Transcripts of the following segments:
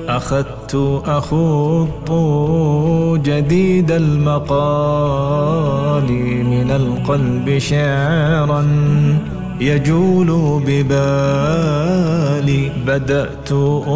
أخذت أخوض جديد المقال من القلب شعرا يجول ببالي بدأت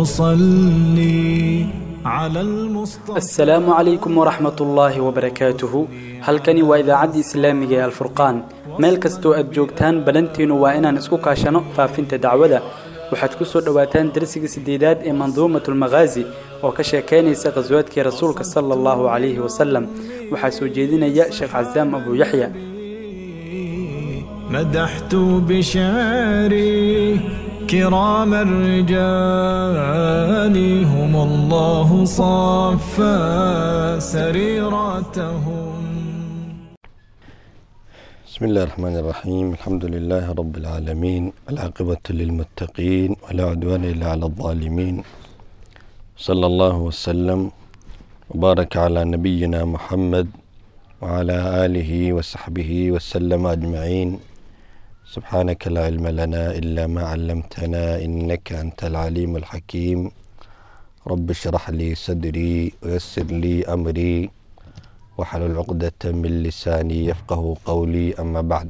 أصلي على المصطفى asalaamu calaykum waraxmat ullaahi wabarakaatuhu halkani waa idaacadda islaamiga ee alfurqaan meel kastoo aad joogtaan balantiinu waa inaan isku kaashano faafinta dacwada waxaad ku soo dhowaataan darsiga sideedaad ee manduumatulmakhaazi oo ka sheekaynaysa khaswaadkii rasuulka sala allahu calayhi wasalam waxaa soo jeedinaya sheekh casaam abu yaxya مدحت بشعري كرام الرجال هم الله صفى سريرتهم بسم الله الرحمن الرحيم الحمد لله رب العالمين العاقبة للمتقين ولا عدوان إلا على الظالمين صلى الله وسلم وبارك على نبينا محمد وعلى آله وصحبه وسلم أجمعين سبحانك لا علم لنا إلا ما علمتنا إنك أنت العليم الحكيم رب اشرح لي صدري ويسر لي أمري waxlul cuqdata min lisaanii yafqahu qowlii ama bacd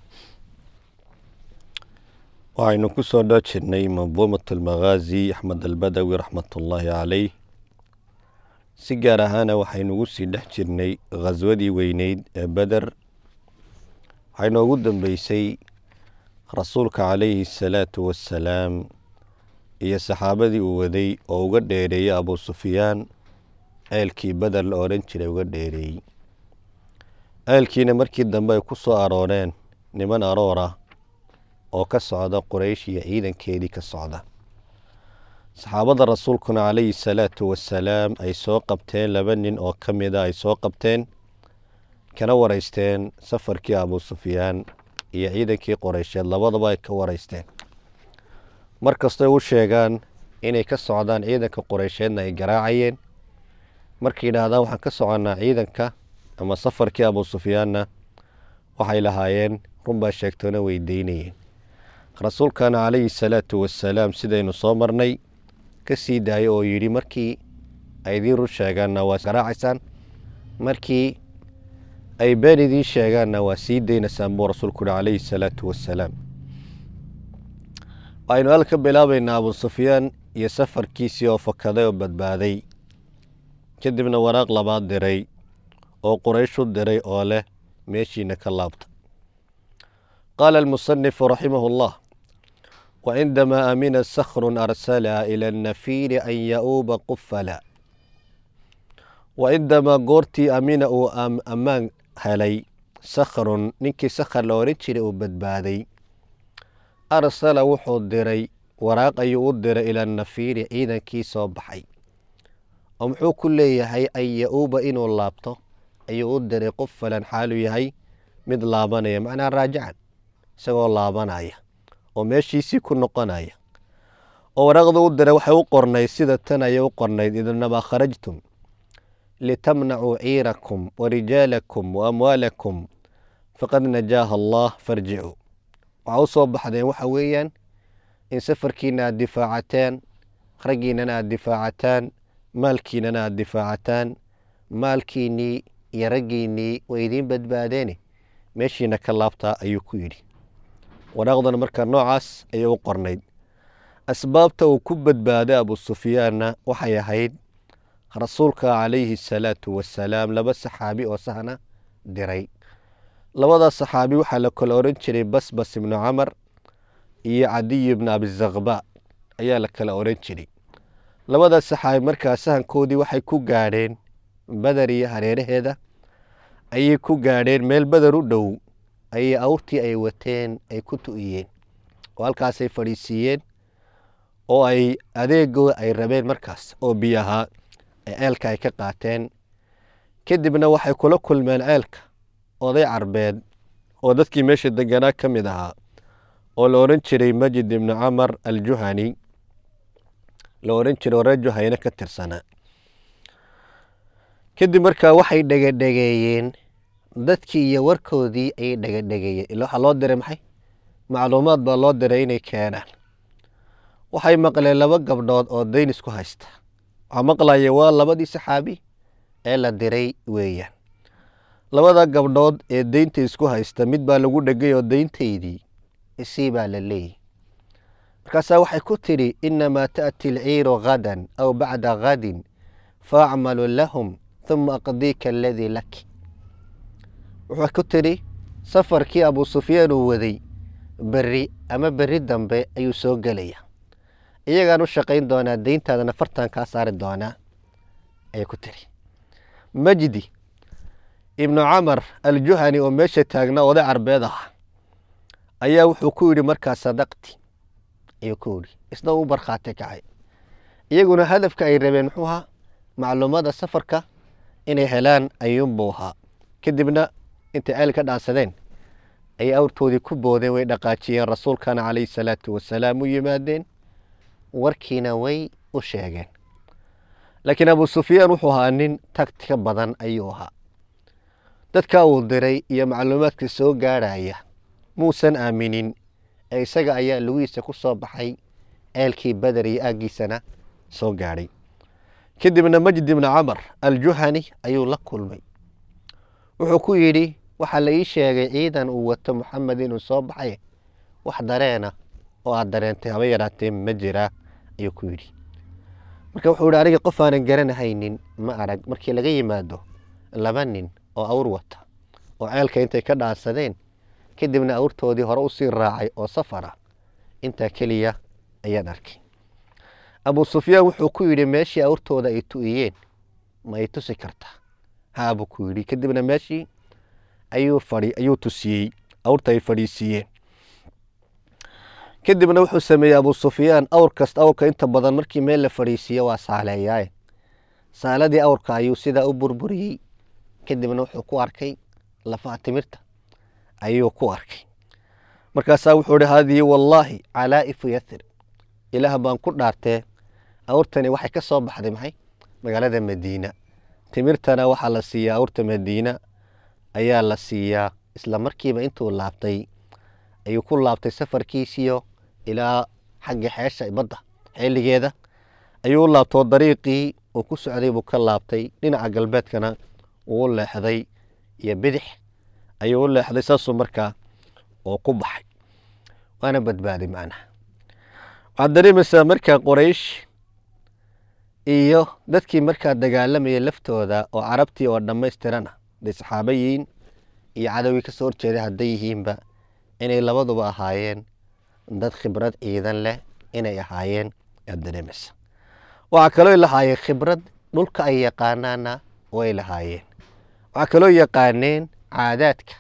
waxaynu ku soo dhoo jirnay manduumat almakhaazi axmed albadawi raxmatullaahi caleyh si gaar ahaana waxaynugu sii dhex jirnay khaswadii weyneyd ee beder waxay noogu dambeysay rasuulka calayhi asalaatu wassalaam iyo saxaabadii uu waday oo uga dheereeyay abuu sufyaan ceelkii beder la odhan jiray uga dheereeyey ceelkiina markii dambe ay ku soo arooreen niman aroor ah oo ka socda quraysh iyo ciidankeedii ka socda saxaabada rasuulkuna calayhi salaatu wasalaam ay soo qabteen laba nin oo ka mida ay soo qabteen kana wareysteen safarkii abuu sufyaan iyo ciidankii qoreysheed labadaba ay ka wareysteen mar kastoy u sheegaan inay ka socdaan ciidanka qoreysheedna ay garaacayeen markay yidhaahdaan waxaan ka soconnaa ciidanka ama safarkii abuu sufyaanna waxay lahaayeen runbaa sheegtoona weydiinayeen rasuulkana calayhi salaatu wasalaam sidaynu soo marnay ka sii daayay oo yidhi markii ay idiin run sheegaanna waa garaacaysaan markii ay been idiin sheegaanna waa sii daynaysaan buu rasuulku yihi calayhi salaatu wasalaam waxaynu halka bilaabaynaa abuu sufyaan iyo safarkiisii oo fakaday oo badbaaday kadibna waraaq labaad diray oo quraysh u diray oo leh meeshiina ka laabta qaala almusanifu raximah اllah wacindamaa amina sakhrun arsala ila annafiiri an ya-uuba qufala wacindamaa goortii amina uu ammaan helay sakhrun ninkii sakhar la odhan jiray uu badbaaday arsala wuxuu diray waraaq ayuu u diray ila annafiiri ciidankii soo baxay oo muxuu ku leeyahay an ya-uuba inuu laabto ayuu u diray qufalan xaaluu yahay mid laabanaya macnaa raajican isagoo laabanaya oo meeshiisii ku noqonaya oo waraaqda u diray waxay u qornayd sida tan ayay u qornayd idinamaa kharajtum litamnacuu ciirakum wa rijaalakum wa amwaalakum faqad najaaha allah farjicuu waxaa u soo baxdeen waxa weeyaan in safarkiina aada difaacateen raggiinana aada difaacataan maalkiinana aada difaacataan maalkiinnii iyo raggiinnii way idiin badbaadeene meeshiina ka laabtaa ayuu ku yidhi waraaqdana markaa noocaas ayay u qornayd asbaabta uu ku badbaaday abuu sufyaanna waxay ahayd rasuulka calayhi asalaatu wasalaam laba saxaabi oo sahna diray labadaas saxaabi waxaa la kala odhan jiray basbas ibnu camar iyo cadiy ibnu abizakba ayaa la kala odhan jiray labadaas saxaabi markaa sahankoodii waxay ku gaadheen beder iyo hareeraheeda ayay ku gaadheen meel beder u dhow ayay awrtii ay wateen ay ku tu'iyeen oo halkaasay fadhiisiiyeen oo ay adeegooda ay rabeen markaas oo biyo ahaa ee ceelka ay ka qaateen kadibna waxay kula kulmeen ceelka oday carbeed oo dadkii meesha deganaa ka mid ahaa oo la odhan jiray majid ibnu camar aljuhani la odhan jiray oo reer juhayne ka tirsanaa kadib markaa waxay dhegedhegeeyeen dadkii iyo warkoodii ayay dhegedhegeeyeen ila waxaa loo diray maxay macluumaad baa loo diray inay keenaan waxay maqleen laba gabdhood oo dayn isku haysta waxaa maqlaya waa labadii saxaabi ee la diray weeyaan labada gabdhood ee deynta isku haysta mid baa lagu dhegay oo deyntaydii isii baa la leeyahy markaasaa waxay ku tidhi inamaa taأti alciiru gadan aw bacda gadin faacmalu lahum huma aqdiika aladii laki wuxuu ku tidhi safarkii abu sufyaan uu waday berri ama berri dambe ayuu soo gelaya iyagaan u shaqayn doonaa deyntaadana fartan kaa saari doonaa ayay ku tiri majdi ibnu camar aljuhani oo meesha taagnaa oday carbeed ah ayaa wuxuu ku yidhi markaa sadaqti ayuu ku yidhi isna u barkhaati kacay iyaguna hadafka ay rabeen muxuu ahaa macluumada safarka inay helaan ayuunbuu ahaa kadibna intay ceel ka dhaansadeen ayay awrtoodii ku boodeen way dhaqaajiyeen rasuulkana calayhi salaatu wasalaam u yimaadeen warkiina way u sheegeen laakiin abu sufyaan wuxuu ahaa nin tagtika badan ayuu ahaa dadka uu diray iyo macluumaadka soo gaadhaya muusan aaminin ee isaga ayaa lugihiisa ku soo baxay ceelkii beder iyo aaggiisana soo gaadhay kadibna majdi ibni camar aljuhani ayuu la kulmay wuxuu ku yidhi waxaa la ii sheegay ciidan uu wato moxamed inuu soo baxay wax dareena oo aad dareentay haba yaraatee ma jiraa ayuu ku yidhi marka wuxuu yihi aniga qof aanan garanahaynin ma arag markii laga yimaado laba nin oo awr wata oo ceelka intay ka dhaansadeen kadibna awrtoodii hore usii raacay oo safara intaa keliya ayaan arkay abu sufyaan wuxuu ku yidhi meeshii awrtooda ay tu'iyeen ma ay tusi kartaa haa buu ku yidhi kadibna meeshii ayuu fadhi ayuu tusiyey awrta ay fadhiisiiyeen kadibna wuxuu sameeyey abu sufyaan awr kasta awrka inta badan markii meel la fadhiisiiyo waa saaleeyaaye saaladii awrka ayuu sidaa u burburiyey kadibna wuxuu ku arkay lafaha timirta ayuu ku arkay markaasaa wuxuu ihi haadihi wallaahi calaa'ifu yathir ilaah baan ku dhaartee awrtani waxay ka soo baxday maxay magaalada madiina timirtana waxaa la siiyaa awrta madiina ayaa la siiyaa isla markiiba intuu laabtay ayuu ku laabtay safarkiisiyo ilaa xagga xeesha badda xeeligeeda ayuu u laabtoo dariiqii uu ku socday buu ka laabtay dhinaca galbeedkana uu u leexday iyo bidix ayuu u leexday saasuu markaa oo ku baxay waana badbaaday macnaha waxaad dareemaysaa markaa qoraysh iyo dadkii markaa dagaalamayay laftooda oo carabtii oo dhammaystirana haday saxaaba yihiin iyo cadowgii ka soo horjeeday hadday yihiinba inay labaduba ahaayeen dad khibrad ciidan leh inay ahaayeen aad dareemaysa waxaa kaloo lahaayeen khibrad dhulka ay yaqaanaana way lahaayeen waxaa kaloo yaqaaneen caadaadka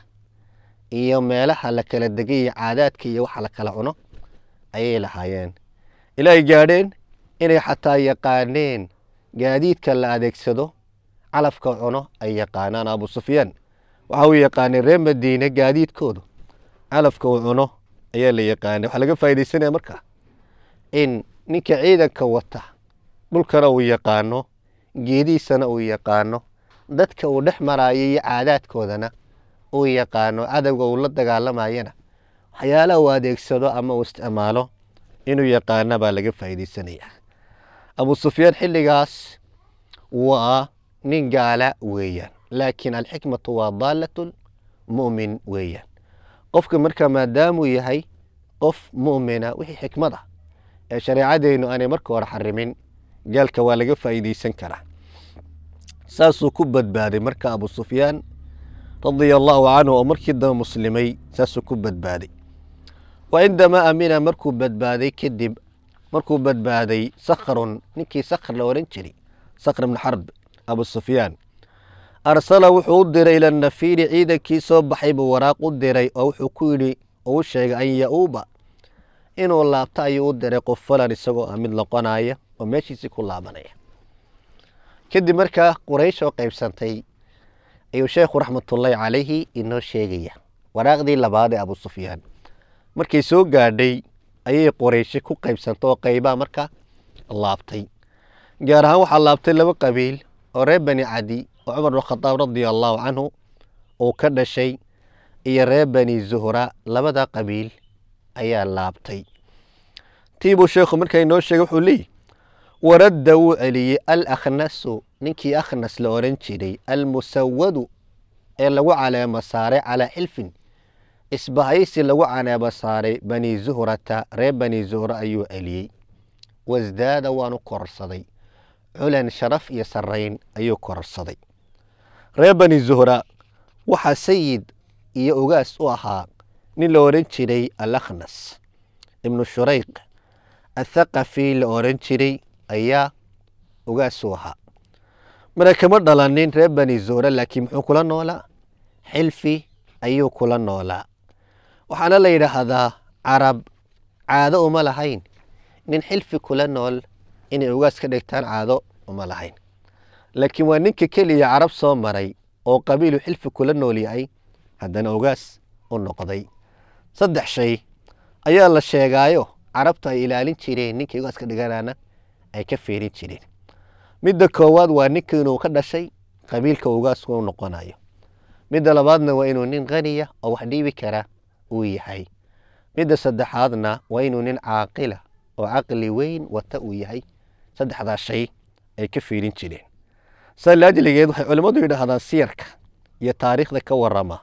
iyo meelaha la kala degay iyo caadaadka iyo waxa la kala cuno ayay lahaayeen ilaa ay gaadheen inay xataa yaqaaneen gaadiidka la adeegsado calafka cuno ay yaqaanaan abu sufyaan waxa uu yaqaanay reer madiine gaadiidkoodu calafka uu cuno ayaa la yaqaanay waxaa laga faaidaysanaya markaa in ninka ciidanka wata dhulkana uu yaqaano geedihiisana uu yaqaano dadka uu dhex maraayo iyo caadaadkoodana uu yaqaano cadowga uu la dagaalamayana waxyaalaha uu adeegsado ama uu isticmaalo inuu yaqaana baa laga faaidaysanaya abu sufyaan xilligaas waa nin gaala weeyaan laakiin alxikmatu waa daalat mu'min weeyaan qofka markaa maadaamuu yahay qof mu'mina wixii xikmad ah ee shareecadeennu aanay marka hore xarimin gaalka waa laga faa'iidaysan karaa saasuu ku badbaaday marka abu sufyaan radia allaahu canhu oo markii dambe muslimay saasuu ku badbaaday wa cindamaa amina markuu badbaaday kadib markuu badbaaday sakhrun ninkii sakhr la ohan jiray sakhr ibn xarb abu sufyaan arsala wuxuu u diray ila nafiiri ciidankii soo baxay buu waraaq u diray oo wuxuu ku yidhi oo u sheegay an ya-uuba inuu laabto ayuu u diray qof falan isagoo ah mid noqonaya oo meeshiisii ku laabanaya kadib markaa quraysh oo qaybsantay ayuu sheekhu raxmatullaahi calayhi inoo sheegaya waraaqdii labaad ee abu sufyaan markay soo gaadhay ayay qorayshi ku qaybsantay oo qaybaa marka laabtay gaar ahaan waxaa laabtay laba qabiil oo reer bani cadi oo cumar bin khadaab radia allaahu canhu uu ka dhashay iyo reer bani zuhra labada qabiil ayaa laabtay tiibuu sheekhu markaa inoo sheegay wuxuu leeyihi waradda wuu celiyey alakhnasu ninkii akhnas la oran jiray almusawadu ee lagu caleemo saaray calaa xilfin isbahaysi lagu caleemo saaray bani zuhrata reer bani zuhra ayuu celiyey wasdaada waanu kororsaday culan sharaf iyo sarayn ayuu kororsaday reer bani zuhra waxaa sayid iyo ugaas u ahaa nin la oran jiray alakhnas ibnu shurayq athaqafi la oran jiray ayaa ugaas u ahaa mara kama dhalanin reer bani zuhra laakiin muxuu kula noolaa xilfi ayuu kula noolaa waxaana la yidhaahdaa carab caado uma lahayn nin xilfi kula nool inay ugaas ka dhigtaan caado uma lahayn laakiin waa ninka keliya carab soo maray oo qabiilu xilfi kula nool yahay haddana ugaas u noqday saddex shay ayaa la sheegaayo carabtu ay ilaalin jireen ninkay ugaas ka dhiganaana ay ka fiirin jireen midda koowaad waa ninka inuu ka dhashay qabiilka ugaasku u noqonayo midda labaadna waa inuu nin qaniya oo wax dhiibi kara uu yahay midda saddexaadna waa inuu nin caaqila oo caqli weyn wata uu yahay saddexdaa shay ay ka fiirin jireen saa laajligeed waxay culimmadu yidhaahdaan siyarka iyo taariikhda ka warama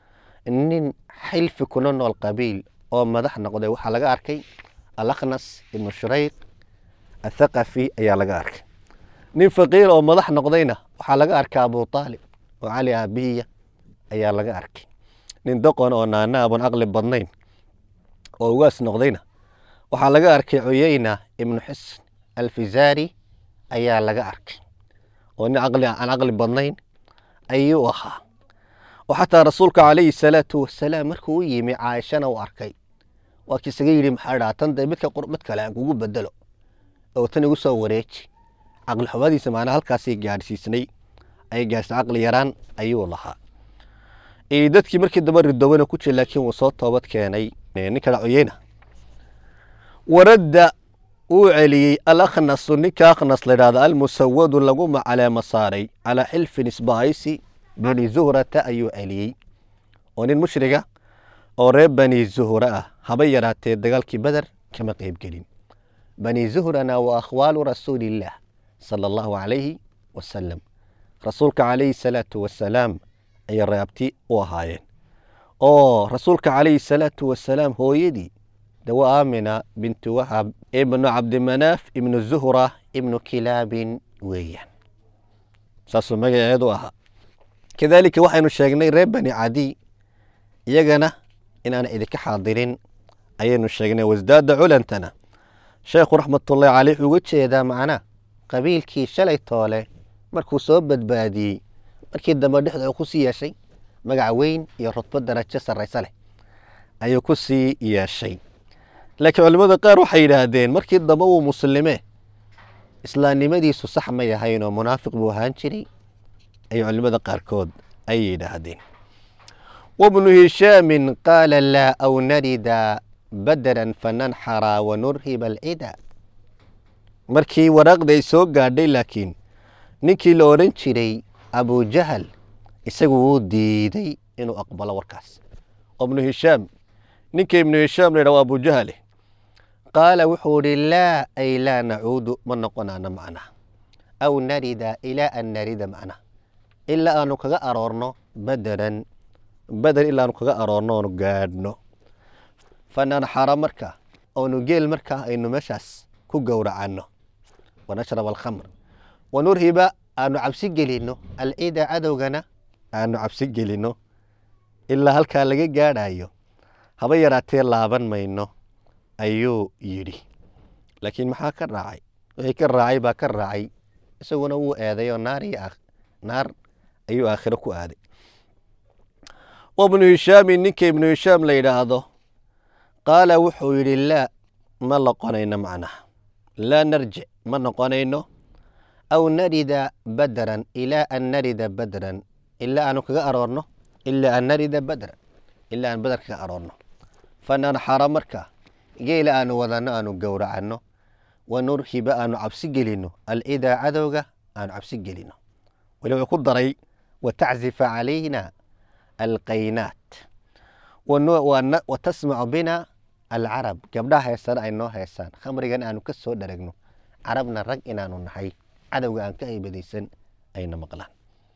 nin xilfi kuna nool qabiil oo madax noqday waxaa laga arkay alakhnas ibnu shurayq athaqafi ayaa laga arkay nin faqiir oo madax noqdayna waxaa laga arkay abu aalib oo cali aabihiya ayaa laga arkay nin doqon oo naana abon aqli badnayn oo ugaas noqdayna waxaa laga arkay cuyeyna ibnu xusn alfizaari ayaa laga arkay oo nin aqli aan aqli badnayn ayuu ahaa oo xataa rasuulka calayhi salaatu wasalaam markuu u yimi caaishana uu arkay waa kiisaga yidhi maxaa dhaa tan dee midka mid kale aan kugu bedelo oo tan igu soo wareeji caqli xumadiisa macnaa halkaasay gaadhsiisnay ay gaadhsay caqli yaraan ayuu lahaa dadkii markii damba ridobana ku jira laakiin wuu soo toobad keenay ninka cuyeyna waradda wuu celiyey alakhnasu ninka akhnas la yidhahda almusawadu lagu macaleemo saaray calaa xilfin isbahaysi bani zuhrata ayuu celiyey oo nin mushriga oo reer bani zuhra ah haba yaraatee dagaalkii beder kama qeybgelin bani zuhrana waa akhwaalu rasuulillaah sala allahu calayhi wasalam rasuulka calayhi salaatu wasalaam ayay reabti u ahaayeen oo rasuulka calayhi salaatu wasalaam hooyadii dawa aamina bintu wahab ibnu cabdimanaaf ibnu zuhra ibnu kilaabin weeyaan saasuu magaceedu ahaa kadaalika waxaynu sheegnay reer bani cadiy iyagana inaan idinka xaadirin ayaynu sheegnay wasdaada culantana sheekhu raxmatullahi caleyh uga jeedaa macnaa qabiilkii shalay toole markuu soo badbaadiyey markii dambe dhexda uu ku sii yeeshay magac weyn iyo rudbo darajo sarraysa leh ayuu ku sii yeeshay laakiin culimmada qaar waxay yidhaahdeen markii dambe uu muslimee islaamnimadiisu sax ma yahayn oo munaafiq buu ahaan jiray ayay culimmada qaarkood ay yidhaahdeen wabnu hishaamin qaala laa aw narida badaran fananxara wanurhiba alcida markii waraaqda ay soo gaadhay laakiin ninkii la odhan jiray abujahal isagu wuu diiday inuu aqbalo warkaas ibnu hishaam ninka ibnu hishaam la yidhah waa abujahale qaala wuxuu ihi laa ay laa nacuudu ma noqonaana macnaha aw narida ilaa an narida macnaha ilaa aanu kaga aroorno bederan beder ilaa aanu kaga aroorno oonu gaadhno fananxara marka oonu geel markaa aynu meeshaas ku gowracanno wanashrab alkhamr wanurhiba aanu cabsi gelino alcida cadowgana aanu cabsi gelino ilaa halkaa laga gaadhayo haba yaraatee laaban mayno ayuu yidhi laakiin maxaa ka raacay wixii ka raacay baa ka raacay isaguna wuu eeday oo naar iyo naar ayuu aakhiro ku aaday wabnu hishaamin ninka ibnu hishaam la yidhaahdo qaala wuxuu yidhi laa ma noqonayno macnaha laa narjic ma noqonayno aw narida badran ilaa an narida badran ilaa aanu kaga aroorno ilaa an narida badran ilaa aan badar kaga aroorno fananxara marka geela aanu wadanno aanu gowracanno wanurhiba aanu cabsi gelino alcidaa cadowga aanu cabsi gelino weli wuxuu ku daray wataczifa calayna alqaynaat watasmacu bina alcarab gabdhaha heesana ay noo heesaan khamrigan aanu ka soo dharagno carabna rag inaanu nahay cadowga aan ka haybadaysan ayna maqlaan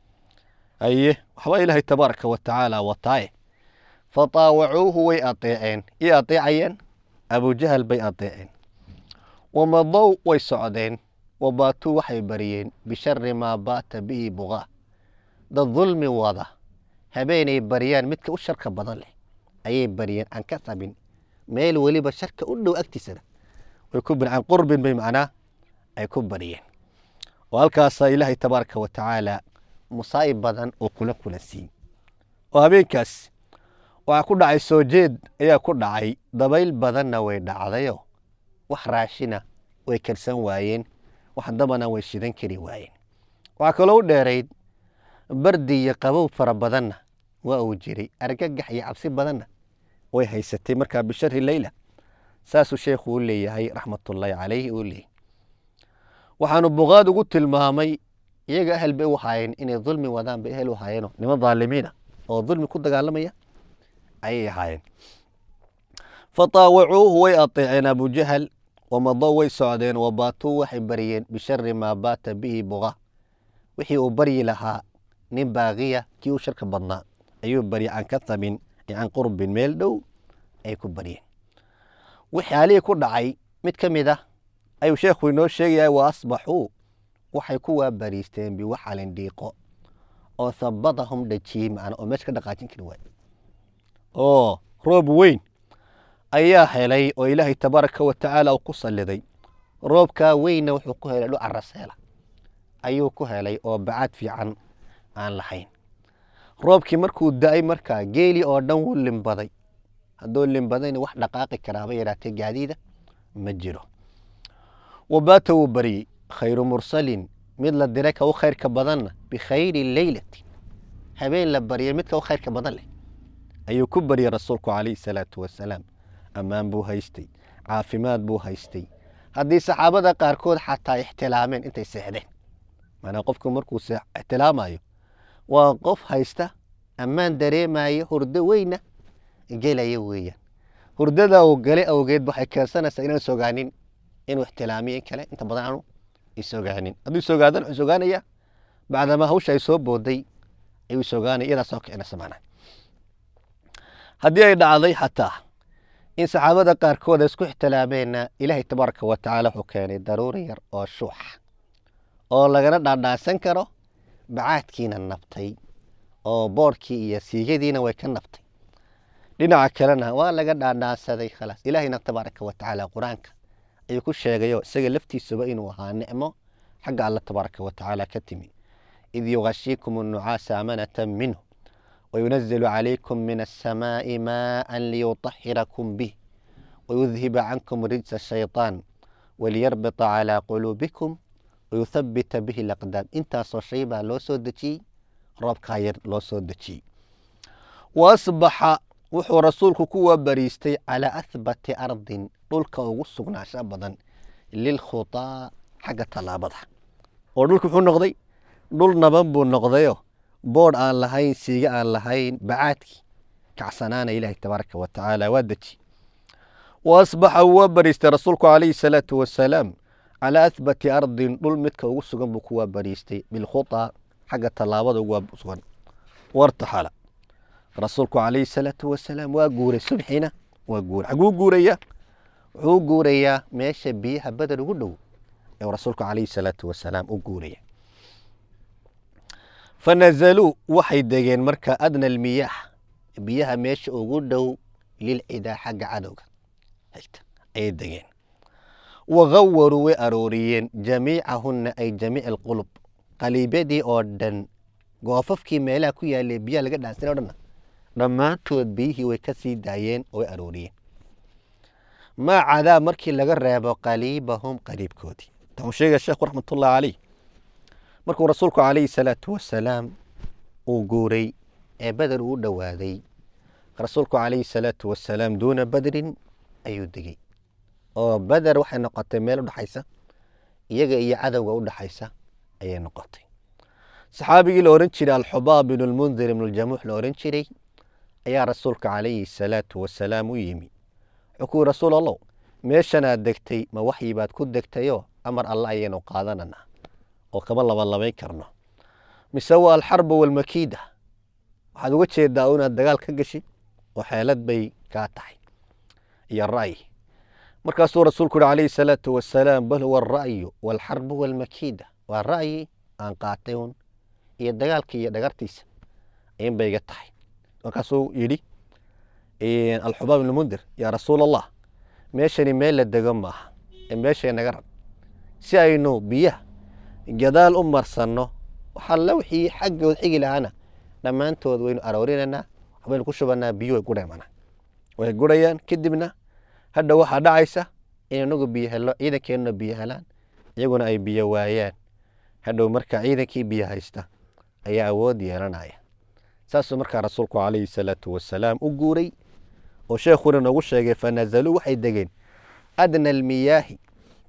aye waxba ilaahay tabaaraka wa tacaala wataaye fataawacuuhu way adeeceen ii adeecayeen abujahal bay adeeceen wamadow way socdeen wabaatuu waxay bariyeen bishari maa baata bihi buqaa dad dulmi wada habeenay baryaan midka u sharka badan leh ayay baryeen aan ka sabin meel weliba sharka u dhow agtiisana way ku can qurbin bay macnaa ay ku baryeen oo halkaasaa ilaahay tabaaraka wa tacaala musaa'ib badan oo kula kula siin oo habeenkaas waxaa ku dhacay soo jeed ayaa ku dhacay dabayl badanna way dhacdayo wax raashina way karsan waayeen wax dabana way shidan kari waayeen waxaa kaloo u dheerayd bardi iyo qabow fara badanna waa uu jiray argagax iyo cabsi badanna way haysatay markaa bishari leyla saasuu sheekhu u leeyahay raxmatullaahi calayhi uu leeyahy waxaanu buqaad ugu tilmaamay iyaga ahel bay u haayeen inay dulmi wadaan bay ehel u haayeenoo niman daalimiina oo dulmi ku dagaalamaya ayay ahaayeen fataawacuuhu way ateeceen abujahal wamadow way socdeen wabaatuu waxay baryeen bishari maa baata bihi buqa wixii uu baryi lahaa nin baaqiya kii u sharka badnaa ayuu barya can katabin iyo can qurbin meel dhow ay ku baryeen wixii alihii ku dhacay mid ka mid ah ayuu sheekhu inoo sheegaya wa asbaxuu waxay ku waabariisteen biwaxalin dhiiqo oo habadahum dhajiyey macna oo meesha ka dhaqaajin kari waay oo roob weyn ayaa helay oo ilaahay tabaaraka wa tacaala uu ku salliday roobkaa weynna wuxuu ku helay dhu caraseela ayuu ku helay oo bacaad fiican aan lahayn roobkii markuu da-ay markaa geeli oo dhan wuu limbaday hadduu limbadayna wax dhaqaaqi karaaba yaraatee gaadiida ma jiro wabaata wuu baryey khayru mursalin mid la diray ka u khayrka badanna bikhayri leylati habeen la baryay midka u khayrka badan leh ayuu ku baryey rasuulku calayhi salaatu wasalaam ammaan buu haystay caafimaad buu haystay haddii saxaabada qaarkood xataa ixtilaameen intay seexdeen maanaa qofku markuu ixtilaamayo waa qof haysta ammaan dareemayo hurdo weyna gelaya weeyaan hurdada uu galay awgeed waxay keensanaysaa inaan sogaanin inuu ixtilaamiyo in kale inta badan aanu isogaanin hadduu isogaadan wuxuu sogaanaya bacdamaa hawsha ay soo booday ayuu sogaanaya iyadaa soo kicinaysa macnaha haddii ay dhacday xataa in saxaabada qaarkood ay isku ixtilaameenna ilaahay tabaaraka wa tacaala wuxuu keenay daruuri yar oo shuux oo lagana dhaadhaasan karo bacaadkiina nabtay oo boorkii iyo siigadiina way ka nabtay dhinaca kalena waa laga dhaadhaansaday khalaas ilaahayna tabaaraka wa tacaala qur-aanka ayuu ku sheegayo isaga laftiisuba inuu ahaa nicmo xagga alla tabaaraka wa tacaala ka timi id yugashiikum annucaasa amanatan minhu وينزل عليكم من السماء ماء ليطهركم به ويذهب عنكم رجس الشيطان وليربط على قلوبكم ويثبت به الأقدام انت صشيبا لو سودتي رب كاير لو سودتي وأصبح وحو رسولك كوا بريستي على أثبت أرض دولك وغسقنا شابدا للخطاء حق طلابها ودولك وحو نقضي دول نبنبو نقضيو boodh aan lahayn siiga aan lahayn bacaadkii kacsanaana ilaahay tabaaraka wa tacaala waa deji wa asbaxa waa bariistay rasuulku calayhi salaatu wasalaam calaa ahbati ardin dhul midka ugu sugan buu kuwaa bariistay bilkhutaa xagga tallaabada ugu sugan wartaxala rasuulku calayhi salaatu wasalaam waa guuray subxiina waa guuray xaguu guuraya wuxuu guurayaa meesha biyaha badar ugu dhow ee rasuulku calayhi salaatu wasalaam u guuraya fanazaluu waxay degeen marka adna almiyaax biyaha meesha ugu dhow lilcidaa xagga cadowga xigta ayay degeen wagawaruu way arooriyeen jamiicahunna ay jamiic alqulub qaliibyadii oo dhan goofafkii meelaha ku yaalay biyaha laga dhaansanay o dhanna dhammaantood biyihii way ka sii daayeen oo way arooriyeen maa cadaa markii laga reebo qaliibahum qaliibkoodii taxuu sheegaya sheekhu raxmatullahi caleyh markuu rasuulku calayhi salaatu wasalaam uu guuray ee beder uu dhowaaday rasuulku calayhi salaatu wasalaam duuna badrin ayuu degey oo beder waxay noqotay meel udhexaysa iyaga iyo cadowga udhexaysa ayay noqotay saxaabigii la ohan jiray alxubaab binu lmundir ibnu ljamuux la ohan jiray ayaa rasuulka calayhi salaatu wasalaam u yimi wuxuu ku yiri rasuul allow meeshanaad degtay ma waxyi baad ku degtayoo amar alla ayaynu qaadananaa oo kama labalabayn karno mise waa alxarbu walmakiida waxaad uga jeedaa inaad dagaal ka gashi oo xeelad bay kaa tahay iyo ra'yi markaasuu rasuulku yihi calayhi salaatu wasalaam bal huwa alra'yu walxarbu walmakiida waa ra'yi aan qaatay un iyo dagaalka iyo dhagartiisa in bay iga tahay markaasuu yidhi alxubaab ibn mundir yaa rasuul allah meeshani meel la dego maaha ee meeshay naga rab si aynu biyaha gadaal u marsanno waxalla wixii xaggood xigi lahaana dhammaantood waynu aroorinanaa waxbaynu ku shubanaa biyo way gudhaymana way gurayaan kadibna hadha waxaa dhacaysa in inagu biyo helno ciidankeenuna biyo helaan iyaguna ay biyo waayaan hadhow marka ciidankii biyo haysta ayaa awood yeelanaya saasuu markaa rasuulku calayhi salaatu wasalaam u guuray oo sheekhuna noogu sheegay fanazaluu waxay degeen adna almiyaahi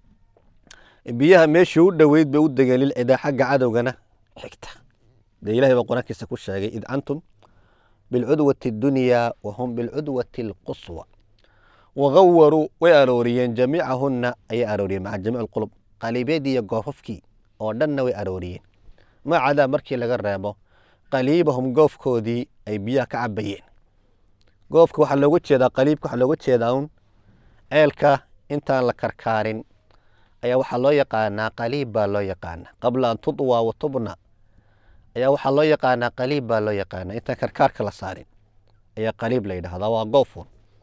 biyaha meeshii u dhoweyd bay u degeen lilcidaa xagga cadowgana xigta dee ilahay baa qur-aankiisa ku sheegay id antum bilcudwati اdunyaa wahum bilcudwati اlquswa wagawaruu way arooriyeen jamiicahunna ayay arooriyeen maca jamiic اlqulub qaliibyadii iyo goofafkii oo dhanna way arooriyeen macadaa markii laga reebo qaliibahum goofkoodii ay biyaha ka cabayeen goofka waxaa looga jeedaa qaliibka waxaa looga jeedaa un ceelka intaan la karkaarin ayaa waxaa loo yaqaanaa qaliib baa loo yaqaanaa qabla an tudwa wa tubna ayaa waxaa loo yaqaanaa qaliib baa loo yaqaanaa intaan karkaarka la saarin ayaa qaliib la yidhahdaa waa goofun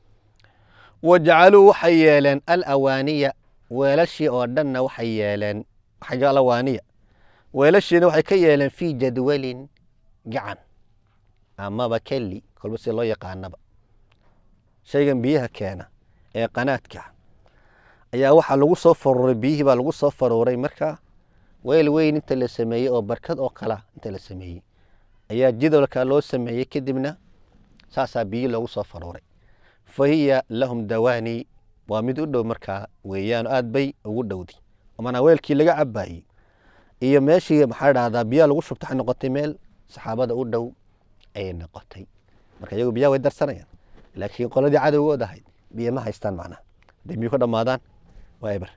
wajacaluu waxay yeeleen alawaaniya weelashii oo dhanna waxay yeeleen alawaaniya weelashiina waxay ka yeeleen fii jadwalin gacan amaba kelli kolba si loo yaqaanaba shaygan biyaha keena ee qanaadka ayaa waxaa lagu soo faruuray biyihii baa lagu soo faruuray markaa weel weyn inta la sameeyey oo barkad oo kala inta la sameeyey ayaa jidolka loo sameeyey kadibna saasaa biyihii loogu soo faruuray fa hiya lahum dawaani waa mid u dhow markaa weeyaan aad bay ugu dhowday manaa weelkii laga cabaayey iyo meeshii maxaa dhahdaa biyaha lagu shubta waxay noqotay meel saxaabada u dhow ayay noqotay marka iyagu biyaha way darsanayaan laakiin qoladii cadowgood ahayd biyo ma haystaan macnaha haday biyo ka dhammaadaan waa eber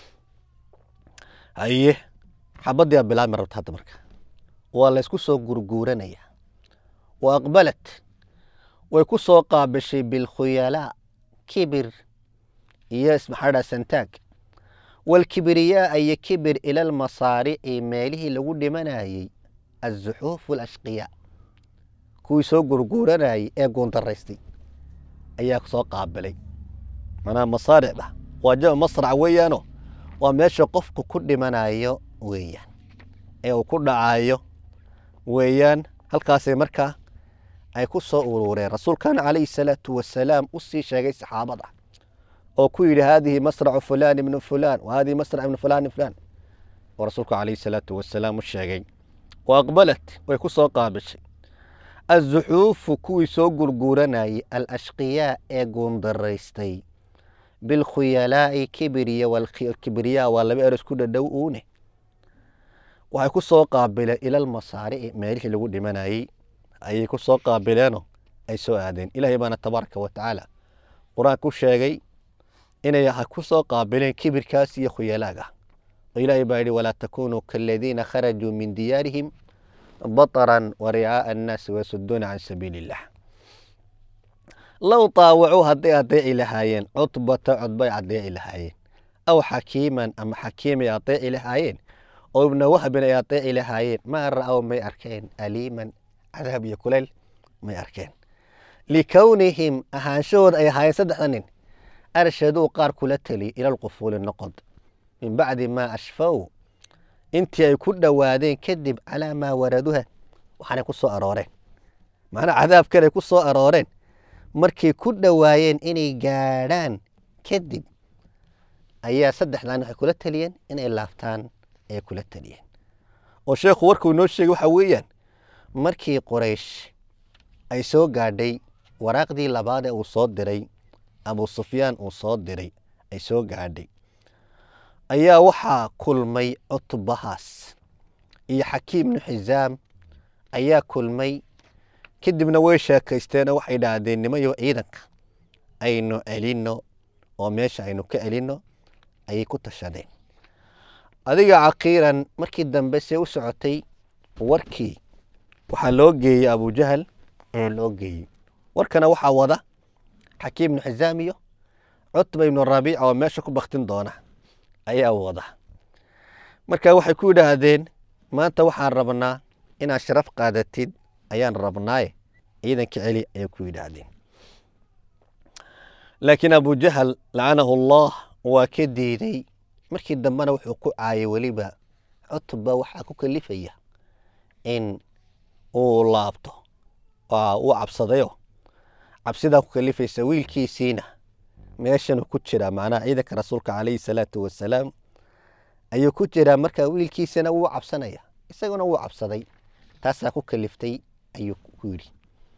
haye xabadii aa bilaabmi rabta hadda marka waa la ysku soo gurguuranaya wa aqbalat way ku soo qaabishay bilkhuyalaa kibir iyo maxaa dhaha santaag walkibriyaa iyo kibir ila almasaarici meelihii lagu dhimanayey azuxuuf alashqiyaa kuwii soo gurguuranayey ee guundaraystay ayaa soo qaabilay manaa masaaricda waa jama masrac weeyaano waa meesha qofku ku dhimanayo weeyaan ee uu ku dhacayo weeyaan halkaasay markaa ay ku soo urureen rasuulkana calayhi salaatu wasalaam u sii sheegay saxaabada oo ku yidhi haadihi masracu fulaan ibnu fulaan wa hadihi masrac ibnu fulaan ibn fulaan oo rasuulku calayhi salaatu wasalaam u sheegay wa aqbalat way ku soo qaabishay azuxuufu kuwii soo gurguuranayey alashqiyaa ee guundaraystay bilkhuyalaa'i kibiriya walkibriyaa waa laba eros ku dhadhow uune waxay ku soo qaabileen ilalmasaarici meelihii lagu dhimanayey ayay ku soo qaabileenoo ay soo aadeen ilaahay baana tabaaraka wa tacaala qur-aanka u sheegay inay ku soo qaabileen kibirkaas iyo khuyalaaga oo ilaahay baa yidhi walaa takunuu kaaladiina kharajuu min diyaarihim baطran waricaaa annaasi wayasuduuna can sabiili illah low taawacuu hadday adeeci lahaayeen cutbata codbay adeeci lahaayeen aw xakiiman ama xakiimay adeeci lahaayeen oo ibna wahbin ay adeeci lahaayeen maa ra'aw may arkeen aliiman cadaab iyo kuleyl may arkeen likownihim ahaanshahooda ay ahaayeen saddexda nin arshaduu qaar kula teliy ila lqufuuli noqod min bacdi maa ashfaw intii ay ku dhowaadeen kadib calaa maa waraduha waxaanay ku soo arooreen macnaa cadaabkanay ku soo arooreen markay ku dhowaayeen inay gaadhaan kadib ayaa saddexdan waxay kula teliyeen inay laabtaan ayay kula teliyeen oo sheekhu warkuu inoo sheegay waxaa weeyaan markii qoraysh ay soo gaadhay waraaqdii labaad ee uu soo diray abu sufyaan uu soo diray ay soo gaadhay ayaa waxaa kulmay cutbahaas iyo xakiim bnu xisaam ayaa kulmay kadibna way sheekaysteenoo waxay dhahdeen nimayo ciidanka aynu celinno oo meesha aynu ka celinno ayay ku tashadeen adiga caqiiran markii dambe see u socotay warkii waxaa loo geeyey abujahal ee loo geeyey warkana waxaa wada xakiim ibnu xisaam iyo cutba ibnu rabiica oo meesha ku baktin doona ayaa wada marka waxay ku yidhaahdeen maanta waxaan rabnaa inaad sharaf qaadatid ayaan rabnaaye ciidanka celi ayay ku yidhaahdeen laakiin abujahal lacanahu allah waa ka diiday markii dambena wuxuu ku caayay weliba cutba waxaa ku kalifaya in uu laabto uu cabsadayo cabsidaa ku kalifaysa wiilkiisiina meeshanuu ku jiraa macnaha ciidanka rasuulka calayhi salaatu wasalaam ayuu ku jiraa markaa wiilkiisana wuu cabsanaya isaguna wuu cabsaday taasaa ku kaliftay ayuu ku yidhi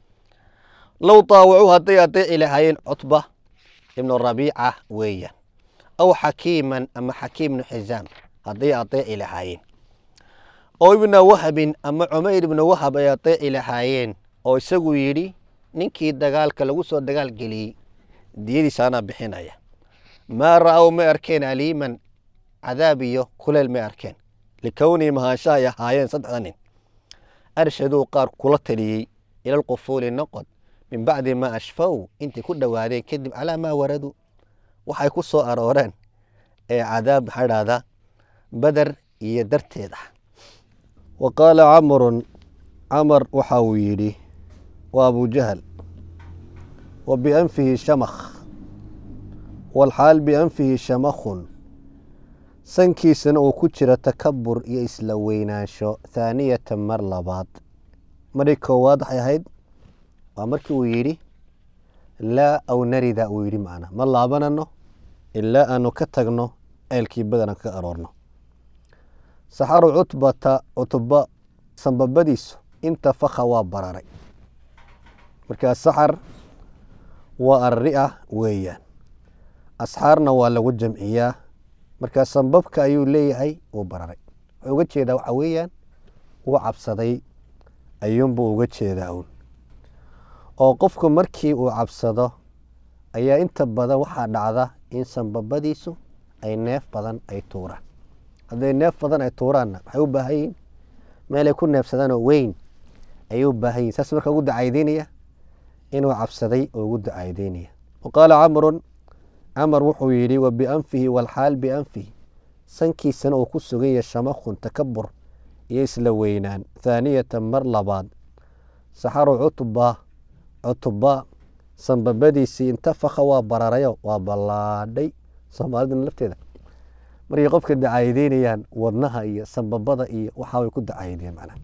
low daawacuu hadday adeeci lahaayeen cutba ibnu rabiica weeyaan aw xakiiman ama xakiim ibnu xisaam hadday adeeci lahaayeen oo ibna wahabin ama cumayr ibnu wahab ay adeeci lahaayeen oo isagu yidhi ninkii dagaalka lagu soo dagaal geliyey diyadiisa anaa bixinaya maa ra'ow may arkeen aliiman cadaab iyo kuleel may arkeen likownii mahaansha ay ahaayeen saddexda nin arshaduu qaar kula taliyey ila lqufuuli noqod min bacdi maa ashfaw intay ku dhowaadeen kadib calaa maa waraduu waxay ku soo arooreen ee cadaab maxaa dhahdaa badar iyo darteed ah wa qaala camrun camar waxa uu yidhi waa abujahal wa bianfihi shamakh walxaal bianfihi shamakhun sankiisana uu ku jiro takabur iyo isla weynaansho thaaniyatan mar labaad marii koowaad waxay ahayd waa markii uu yidhi laa aw narida uu yidhi macna ma laabanano ilaa aanu ka tagno ceelkii badan aan ka aroorno saxaru cutbata cutba sanbabadiisu intafaka waa bararay markaa saxar waa arria weeyaan asxaarna waa lagu jamciyaa markaa sanbabka ayuu leeyahay wuu bararay wuxuu uga jeedaa waxa weeyaan wuu cabsaday ayuunbuu uga jeedaa uun oo qofku markii uu cabsado ayaa inta badan waxaa dhacda in sanbabadiisu ay neef badan ay tuuraan hadday neef badan ay tuuraanna waxay u baahan yihin meelay ku neefsadaanoo weyn ayay u baahan yihin saas marka ugu dacaydeynaya inuu cabsaday oo ugu dacaydeynaya wa qaala camrun camar wuxuu yidhi wa bianfihi walxaal bianfihi sankiisana uu ku sugan yahay shamakhun takabur iyo isla weynaan thaaniyatan mar labaad saxaru cutba cutba sanbabadiisii intafaka waa bararayo waa ballaadhay soomaalidana lafteeda markay qofka dacaayadeynayaan wadnaha iyo sanbabada iyo waxaa way ku dacaayadeen macnaha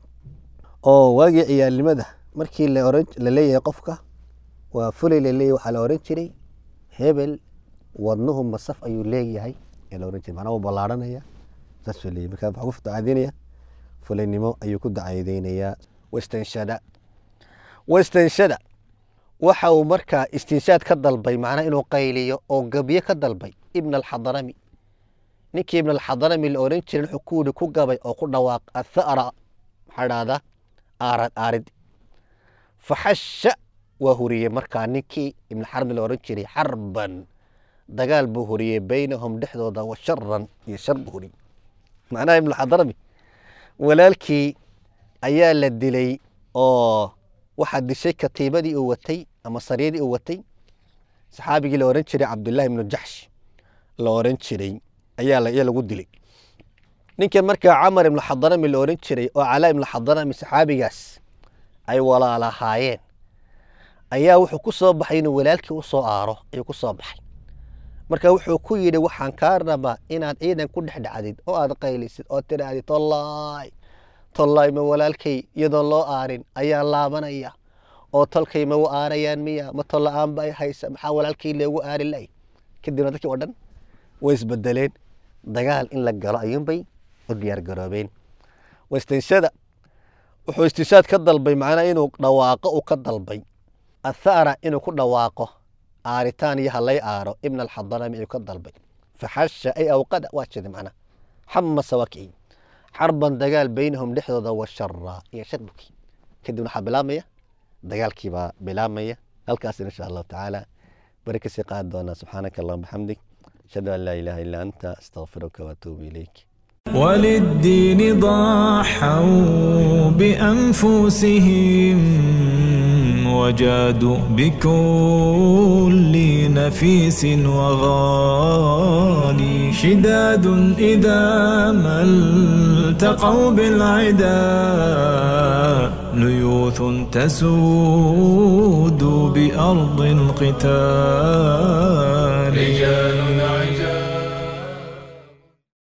oo waagii ciyaalnimada markii la oran la leeyahay qofka waa fulay la leeyahay waxaa la oran jiray hebel wadnuhu masaf ayuu leeyahay ee la oran jiray macnaha wuu ballaadhanaya saasuu leeyahay markaa waxaa ku dacayadeynaya fulaynimo ayuu ku dacaayadeynayaa wastanshada wastanshada waxa uu markaa istinshaad ka dalbay macnaha inuu qayliyo oo gebye ka dalbay ibn alxadarami ninkii ibn alxadarami la oran jiray wuxuu ku yidhi ku gabay oo ku dhawaaq athara maxaa dhahdaa aarad aarid faxasha waa huriyey markaa ninkii ibn xarbi la oran jiray xarban dagaal buu huriyey baynahum dhexdooda wa sharan iyo shar buu huriyey macnaha ibn alxadarami walaalkii ayaa la dilay oo waxaa dishay katiibadii uu watay ama saryadii uu watay saxaabigii la oran jiray cabdullaahi ibnu jaxsh la oran jiray ayaa lagu dilay ninka markaa camar ibnu xadarami la oran jiray oo calaa ibnu xadarami saxaabigaas ay walaalahaayeen ayaa wuxuu ku soo baxay inuu walaalkii u soo aaro ayuu ku soo baxay marka wuxuu ku yidhi waxaan kaa rabaa inaad ciidan ku dhex dhacdid oo aad qaylisid oo tidhaahdid tollaay tollaay ma walaalkay iyadoon loo aarin ayaa laabanaya oo tolkay ma u aarayaan miya ma tolla-aan ba ay haysa maxaa walaalkay loogu aari lay kadibna dadkii oo dhan way isbedeleen dagaal in la galo ayuunbay u diyaar garoobeen waistinshada wuxuu istinshaad ka dalbay macnaa inuu dhawaaqo uu ka dalbay athara inuu ku dhawaaqo aaritaan iyo halay aaro ibn alxadarami ayuu ka dalbay faxasha ay awqada waa jeeda macnaa xamasa waa kiciy xarban dagaal baynahum dhexdooda wa shara iyo sharbuki kadibna waxaa bilaabmaya dagaalkii baa bilaabmaya halkaas insha allahu tacaala bari kasii qaadi doonaa subxaanaka allahuma bixamdik ashhadu an laa ilaaha illaa anta astaqfiruka waatuubu ilayk وللدين ضحوا بأنفسهم وجادوا بكل نفيس وغالي شداد إذا ما التقوا بالعدا ليوث تسود بأرض القتال رجال